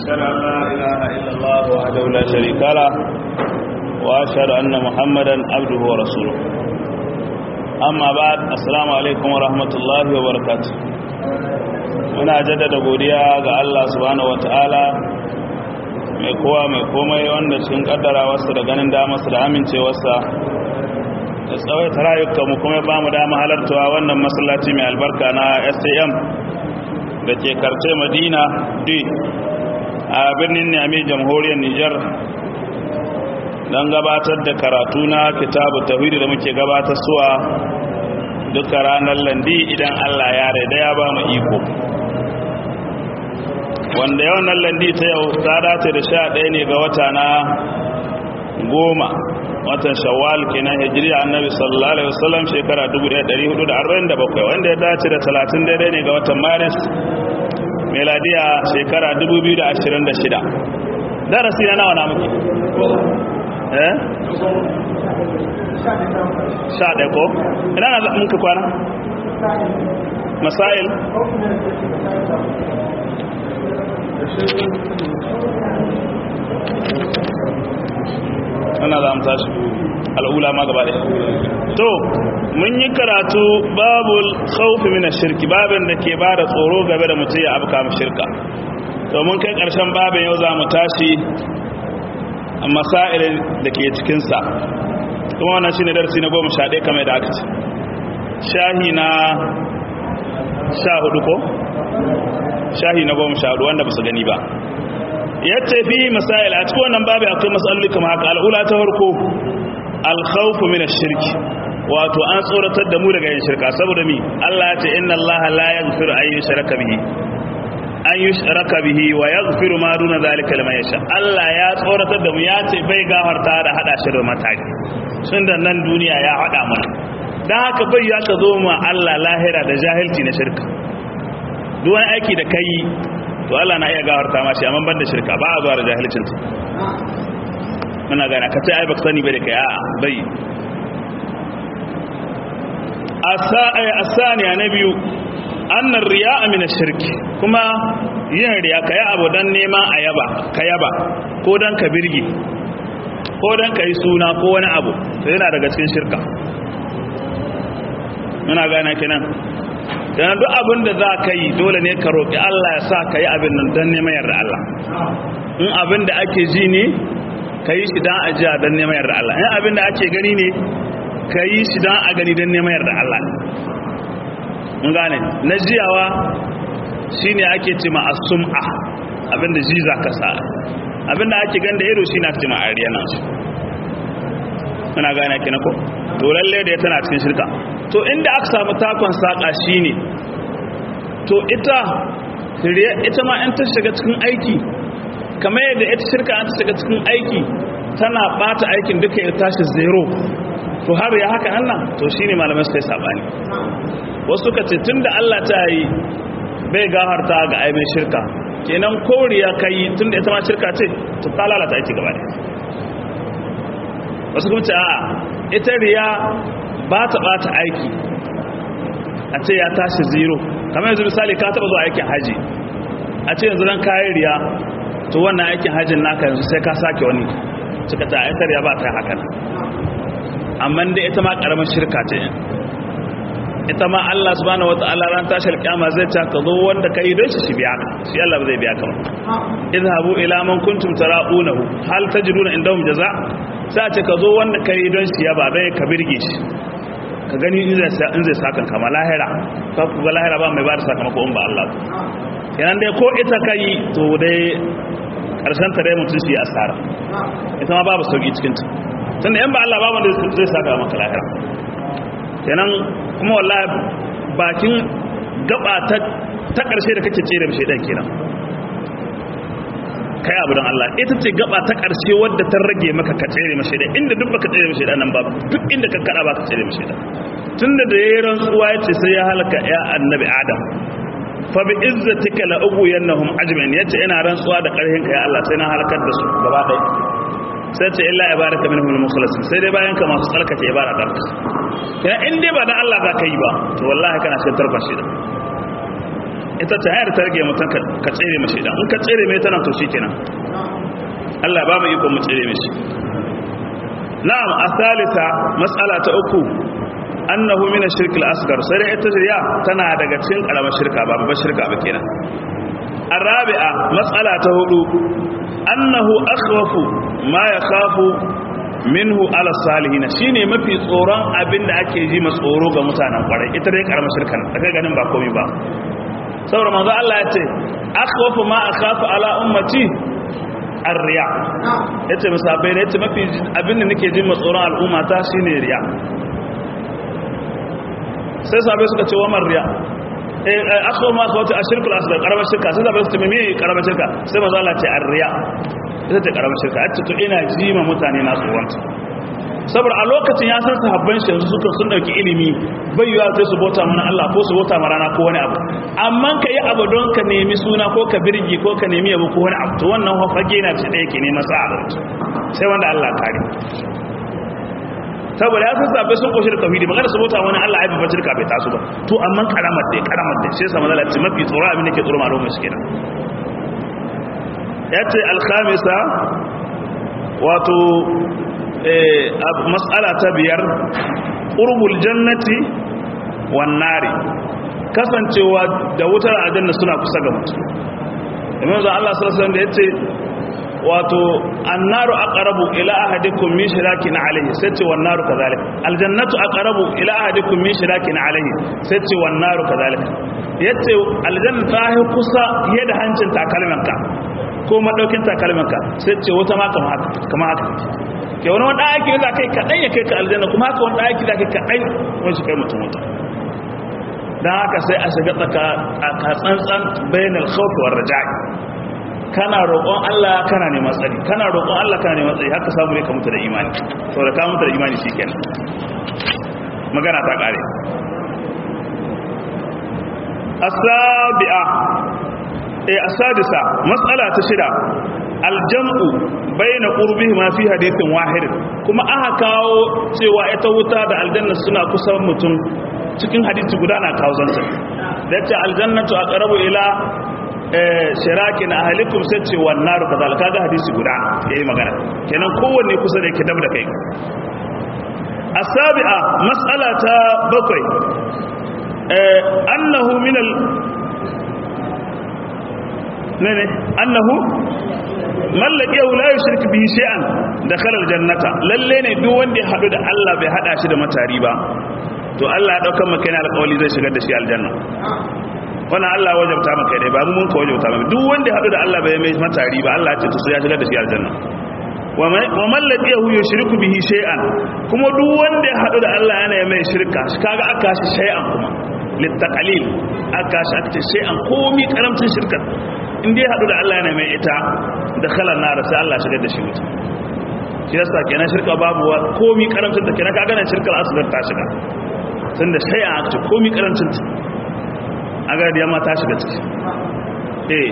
أشهد أن لا إله إلا الله وحده لا شريك له وأشهد أن محمدا عبده ورسوله أما بعد السلام عليكم ورحمة الله وبركاته muna jaddada godiya ga Allah subhanahu wataala mai kowa mai komai wanda cikin kaddara wasu da ganin damarsa da amincewarsa da tsawaita rayukanmu kuma ba mu dama halartawa wannan masallaci mai albarka na sam da ke karce madina d a birnin nami jamhuriyar nijar don gabatar da karatu na kitabu tawhidi da muke gabatar suwa duka ranar landi idan allah ya raida ya ba mu iko wanda yawan nan landi ta yau ta dace da sha ɗaya ne ga wata na goma watan shawwal kenan hijriya annabi sallallahu alaihi wasallam shekara 1447 wanda ya dace da 30 daidai ne ga watan maris meladiya shekara 2026 darasi na nawa na muke eh sha ɗaya ko ina na muka kwana masail ana za mu tashi al'ula ma gaba ɗaya to mun yi karatu babul khawfi min shirki babin da ke ba da tsoro game da mutum ya abuka mu shirka to mun kai ƙarshen babin yau za mu tashi masailin da ke cikinsa kuma wannan shine darasi na goma sha ɗaya kamar da aka ce shahi na sha hudu ko shahi na goma sha hudu wanda ba su gani ba yace fi masail a cikin wannan babu akwai masaloli kamar haka al'ula ta farko al-khawf min ash-shirk wato an tsoratar da mu daga yin shirka saboda mi Allah ya ce inna Allah la yaghfiru an yushraka bihi an yushraka bihi wa yaghfiru ma duna zalika liman yasha Allah ya tsoratar da mu ya ce bai gafarta da hada shi da mataki sun da nan duniya ya hada mana dan haka bai ya ka zo mu Allah lahira da jahilci na shirka duk wani aiki da kai to Allah na iya gawarta ma shi amma ban da shirka ba a zuwa da jahilcin ta muna gana ka ce ai baka sani bai da kai a'a bai asaniya na biyu annar riya min ash-shirk kuma yin riya kai abu dan neman ayaba ka yaba ko dan ka birge ko dan ka yi suna ko wani abu to yana daga cikin shirka muna gana kenan dan duk abin da za ka yi dole ne ka roƙi Allah ya sa ka yi abin nan don neman yarda Allah in abin da ake ji ne ka yi shi don ajiya don neman yarda Allah in abin da ake gani ne ka yi shi don a gani don neman yarda Allah mun gane na jiyawa shi ne ake ce ma asum'a abin da ji za ka sa abin da ake ganda ido shi na ce ma ariya nan su muna gane ki na ko to lalle da ya tana cikin shirka to inda aka samu takon saƙa shi ne to ita ita ma in ta shiga cikin aiki kamar yadda ita shirka an ta shiga cikin aiki tana bata aikin duka ya tashi zero to har ya haka nan to shi ne malamai suka yi saɓani wasu ka ce tun da allah ta yi bai gaharta ga aibin shirka kenan koriya ka yi tun da ita ma shirka ce to ta lalata aiki gaba ne wasu kuma ce a ita riya ba ta bata aiki a ce ya tashi zero kamar yanzu misali ka taba zuwa aikin haji a ce yanzu don kayan riya to wannan aikin hajjin naka yanzu sai ka sake wani suka ta aikar ya ba ta haka nan amma da ita ma karamin shirka ce ita ma Allah subhanahu wata'ala ran tashi alƙiyama zai ta ka zo wanda kai don shi shi biya ka shi Allah ba zai biya ka ba idhabu ila man kuntum tara'unahu hal tajiduna indahum jaza sai ce ka zo wanda kai don shi ya ba dai ka birge shi ka gani in zai sakan kama lahira ka kuga lahira ba mai ba da sakamako in ba Allah kenan dai ko ita ka yi to dai karshen ta dai mutum shi asara ita ma babu sauki cikin ta tunda yan ba Allah ba wanda zai saka maka lahira kenan kuma wallahi bakin gaba ta ta karshe da kake tsere mishi dan kenan kai abu don Allah ita ce gaba ta ƙarshe wadda ta rage maka ka tsere mashi da inda duk baka tsere mashi da nan ba duk inda ka kada baka tsere mashi da tunda da yayin rantsuwa yace sai ya halaka ya annabi adam fa bi izzatika la ughwiyannahum ajma'in yace ina rantsuwa da ƙarfin ka ya Allah sai na halakar da su gaba ɗaya sai ce illa ibaraka minhum al-mukhlasin sai dai bayan ka masu tsarkake ibada da kana in dai ba da Allah za ka yi ba to wallahi kana cikin tarkon shi da ita ta hayar ta rage mutum ka tsere mashi idan in ka tsere mai tana to shi kenan Allah ba mu iko mu tsere mashi na'am asalita mas'ala ta uku annahu min ash-shirk al-asghar sai dai ita riya tana daga cikin karamar shirka ba babbar shirka ba kenan arabi'a mas'ala ta hudu annahu akhwafu ma yakhafu minhu ala salihin shine mafi tsoron abinda ake ji ma tsoro ga mutanen kwarai ita dai karamar shirka da kai ganin ba komai ba saboda manzo Allah ya ce akhwafu ma akhafu ala ummati ar-riya yace musabai ne yace mafi abinda nake ji ma tsoron al'umma ta shine riya sai sabai suka ce wa marriya eh aso ma ka wata ashirkul asghar karamar shirka sai sabai su ce me karamar shirka sai manzo Allah ce arriya ita ce karamar shirka a to ina jima mutane na tsoronta saboda a lokacin ya san sahabban shi yanzu suka sun dauki ilimi bai yiwa sai su bauta mana Allah ko su bauta mana rana ko wani abu amma ka yi abu don ka nemi suna ko ka birgi ko ka nemi abu ko wani abu to wannan hafage na ce da yake neman sa'a sai wanda Allah kare saboda ya san sabai sun koshi da tauhidi magana su bauta wani Allah ya bi bacirka bai taso ba to amma karamar dai karamar dai sai sama zalati mafi tsoro abin da ke tsoro malumai su kenan yace al-khamisa wato eh mas'ala ta biyar qurbul jannati wan nari kasancewa da wutar aljanna suna kusa ga mutum imam Allah sallallahu alaihi wasallam da yace wato annaru aqrabu ila ahadikum min shirakin alayhi sace wan naru kadhalik aljannatu aqrabu ila ahadikum min shirakin alayhi sace wan naru kadhalik yace aljanna ta yi kusa yadda hancin takalmanka ko madaukin takalmanka sace wata ma kamar haka kamar haka ke wani wanda ake za kai kadan ya kai ka aljanna kuma haka wanda ake za kai kadan wani kai mutum mutum dan haka sai a shiga tsaka tsantsan bainal khawf war raja'i kana roƙon Allah kana neman tsari kana roƙon Allah kana neman tsari haka samu ne ka mutu da imani saboda ka mutu da imani shikenan magana ta kare asabi'a eh asadisa mas'ala ta shida aljam'u bayna qurbihi ma fi hadithin wahid kuma aka kawo cewa ita wuta da aljanna suna kusan mutum cikin hadisi guda na kawo zanta da ce aljannatu aqrabu ila shirakin ahalikum sai ce wannan ruka zalika ga hadisi guda ya yi magana kenan kowanne kusa da yake dab da kai asabi'a mas'ala ta bakwai annahu min al nene annahu mallaki yau la yushrik bihi shay'an dakhala aljannata lalle ne duk wanda ya hadu da Allah bai hada shi da matari ba to Allah ya daukar maka yana alƙawari zai shigar da shi aljanna wannan Allah wajabta maka dai ba mu mun ka wajabta maka duk wanda ya hadu da Allah bai mai matari ba Allah ya ce to sai ya shigar da shi aljanna wa man ladiyahu yushriku bihi shay'an kuma duk wanda ya hadu da Allah yana mai shirka kaga aka shi shay'an kuma litaqalil aka shi aka ce shay'an komi karamcin shirka in dai hadu da Allah yana mai ita da khalan nar sai Allah shigar da shi wuta shi yasa kenan shirka babu komi karamcin ta kenan kaga nan shirkar asgar ta shiga tunda shay'an aka ce komi karamcin ta aga da yamma ta shiga ciki eh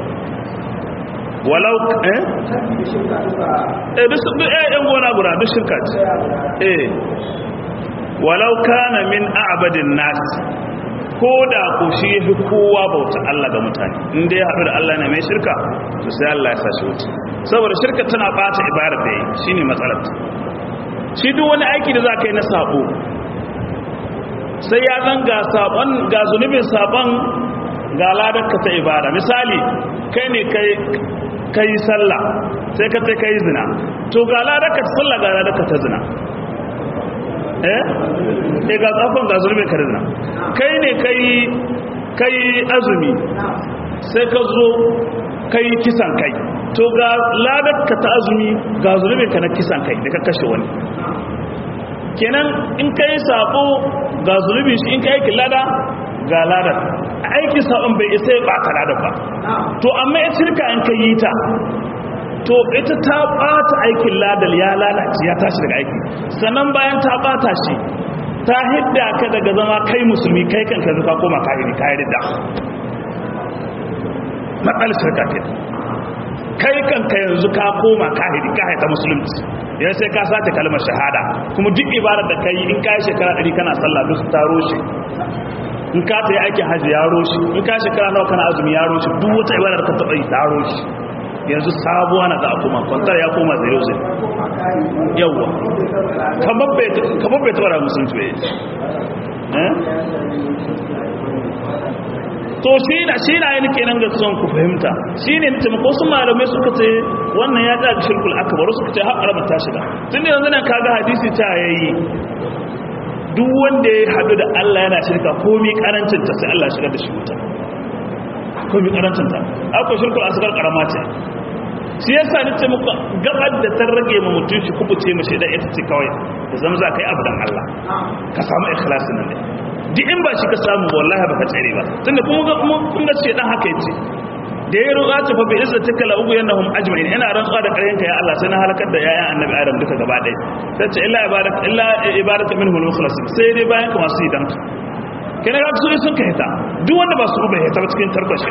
walau eh eh duk eh yan gona guda duk shirka ce eh walau kana min a'badin nas ko da ko shi yafi kowa bauta Allah ga mutane in dai haɗu da Allah ne mai shirka to sai Allah ya sashi wuta saboda shirka tana bata ibadar da yi shine matsalar shi duk wani aiki da za ka yi na sabo sai ya zan ga sabon ga zunubin sabon ga ladarka ta ibada misali kai ne kai sallah sai ka kai zina to ga ladarka ta sallah ga ladarka ta zina eh eh ga tsafon ga zunubin ka zina kai ne kai kai azumi sai ka zo kai kisan kai to ga ladarka ta azumi ga zunubin ka na kisan kai da ka kashe wani kenan in ka yi sabo ga zulubi shi in ka yi lada ga lada aikin sabon bai isa ya bata lada ba to amma ya shirka in ka yi ta to ita ta bata aikin ladal ya lalace ya tashi daga aiki sannan bayan ta bata shi ta hidda ka daga zama kai musulmi kai kanka zuka koma kahiri kahiri da matsalar shirka ke kai kanka yanzu ka koma kahiri ka haita musulunci yan sai ka sace kalmar shahada kuma duk ibadar da kai in kai shekara 100 kana sallah duk taro shi in ka ta yi aikin hajji ya roshi in ka shekara nawa kana azumi ya roshi duk wata ibadar ka taɓa yi ta roshi yanzu sabuwa na za a koma kwantar ya koma zero zero yawwa kamar bai taɓa da musulunci bai to shi na shi na yi kenan ga son ku fahimta shi ne na taimako su malamai suka ce wannan ya ɗaga shirkul akabaru suka ce har araba ta shiga tun da yanzu nan kaga hadisi ta yayi duk wanda ya haɗu da Allah yana shirka komi karancin ta sai Allah shigar da shi wuta komi karancin ta akwai shirkul asgar karama ce shi yasa ni ce muku gabar da ta rage ma mutum shi kubuce mashi da ita ce kawai da zama za ka yi abu dan Allah ka samu ikhlasi nan ne duk in ba shi ka samu wallahi ba ka tsere ba tunda kuma kun ga ce dan haka yace da ya roƙa ta fa bi izza taka la ugu yanahum ajma'in ina rantsuwa da ƙaryanka ya Allah sai na halakar da yayan annabi Adam duka gaba ɗaya sai ce illa ibadak illa ibadatu minhu al-mukhlasin sai dai bayan ka masu idan kana ga su sun kai ta duk wanda ba su bai ta cikin tarbashi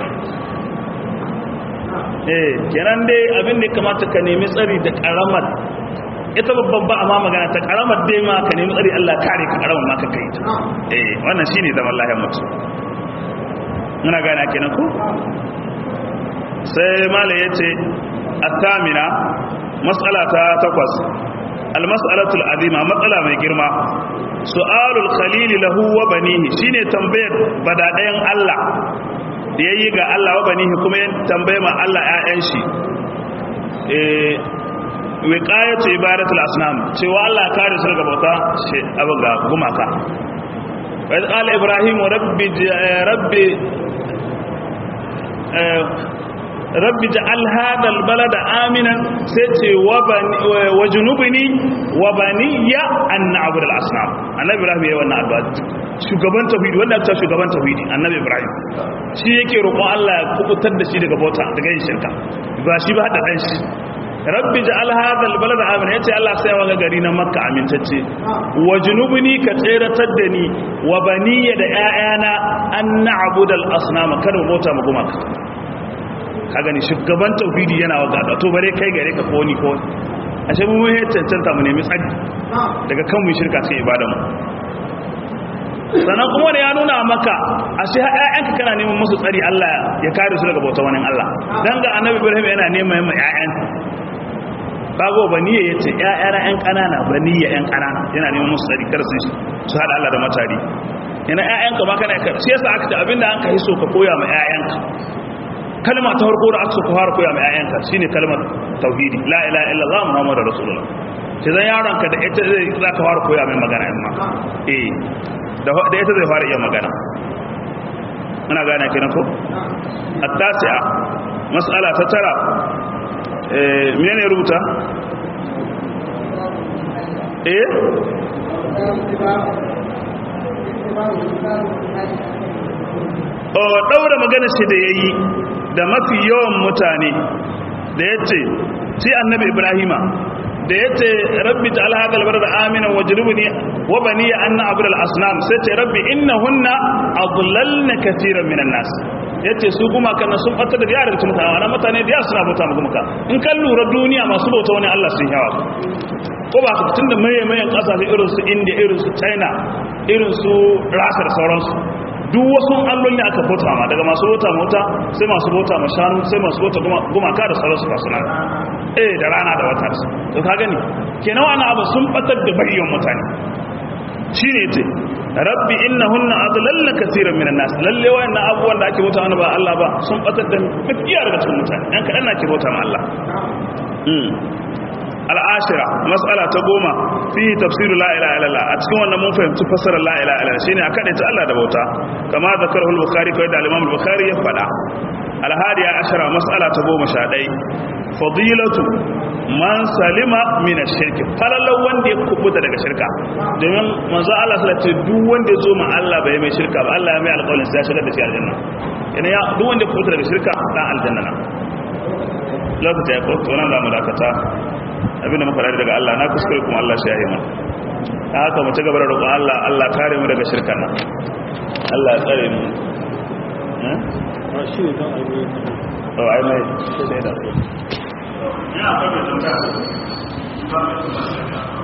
eh kenan dai abin da kamata ka nemi tsari da karamar ita babban ba amma magana ta karamar dai ma ka nemi tsari Allah kare ka karamar ma ka kai ta eh wannan shine zaman lahiyar mutum muna gane kenan ko sai malai yace at-tamina mas'ala ta takwas al-mas'alatul azima matsala mai girma su'alul khalil lahu wa banihi shine tambayar badadayan Allah da yayi ga Allah wa banihi kuma ya tambaye ma Allah ƴaƴan shi eh wiqayatu ibadatul asnam cewa Allah kare su daga bauta shi abin ga gumaka wa qala ibrahim rabbi rabbi rabbi ja'al hadha albalada aminan sai ce wa junubni wa baniya an na'budu al-asnam annabi ibrahim yayin wannan addu'a shugaban tauhidi wanda ta shugaban tauhidi annabi ibrahim shi yake roƙon Allah ya kubutar da shi daga bauta daga yin shirka ba shi ba da dan shi rabbi ja'al hadha albalada aminan yace Allah sai wa gari na makka amintacce wa junubni ka tseratar da ni wa baniya da ƴaƴana an na'budu al-asnam kada mu bauta mu gumaka ka gani shugaban tauhidi yana wa gada to bare kai gare ka ko ni ko ashe mu mun cancanta mu nemi tsari daga kan mu shirka sai ibada mu sannan kuma da ya nuna maka ashe ƴaƴanka kana neman musu tsari Allah ya kare su daga bauta wani Allah dan ga annabi Ibrahim yana neman mai ƴaƴan bago baniya yace ƴaƴana ƴan kanana baniya ƴan kanana yana neman musu tsari kar su su hada Allah da matari yana ƴaƴanka ma kana shi yasa aka ce abinda an ka hiso ka koya ma ƴaƴanka kalma ta farko da aka fara koya mai ayyanka shine kalmar tauhidi la ilaha illallah muhammadur rasulullah sai zan yaron ka da ita zai za ka fara koya mai magana amma eh da da ita zai fara iya magana muna gane kenan ko at-tasi'a mas'ala ta tara eh menene rubuta eh daura magana shi da yayi da mafi yawan mutane da yace sai annabi ibrahima da yace rabbi ta'al hadal balad aminan wajrubni wa bani an na'budu al-asnam sai ce rabbi innahunna adlalna katiran minan nas yace su kuma kana sun fata da yara da mutane wannan mutane da suna bauta mu kuma in kan lura duniya masu bauta wani Allah sun yawa ko ba su tunda maye mayan kasashe irin su India irin su China irin su Rasha da sauransu duk wasu alloli aka bauta ma daga masu bauta mota sai masu bauta ma shanu sai masu bauta gumaka da sauransu kasu nan eh da rana da wata to ka gani kenan wannan abu sun batar da bayyan mutane shine yace rabbi innahunna adlalna kaseeran minan nas lalle wayannan abubuwan da ake bauta wani ba Allah ba sun batar da mafiya daga cikin mutane yan kadan na ke bauta ma Allah al'ashira mas'ala ta goma fi tafsiru la ilaha illallah a cikin wannan mun fahimci fasarar la ilaha illallah shine a kada ta Allah da bauta kama zakarahu al-bukhari kai da al-imam al-bukhari ya fada al-hadiya ashara mas'ala ta goma sha dai fadilatu man salima min ash-shirk falalau wanda ya kubuta daga shirka domin manzo Allah sallallahu alaihi wasallam duk wanda ya zo ma Allah bai mai shirka ba Allah ya mai alƙawarin sai ya shigar da shi aljanna yana ya duk wanda ya kubuta daga shirka dan aljanna na lokaci ya ko nan da mu dakata abinda muka rari daga Allah na kuskure kuma Allah shi ya yi mana ta haka mu ci gaba da roƙon Allah Allah kare mu daga shirkan nan Allah ya tsare mu eh shi ne kan aure oh ai mai sai da ya akwai tambaya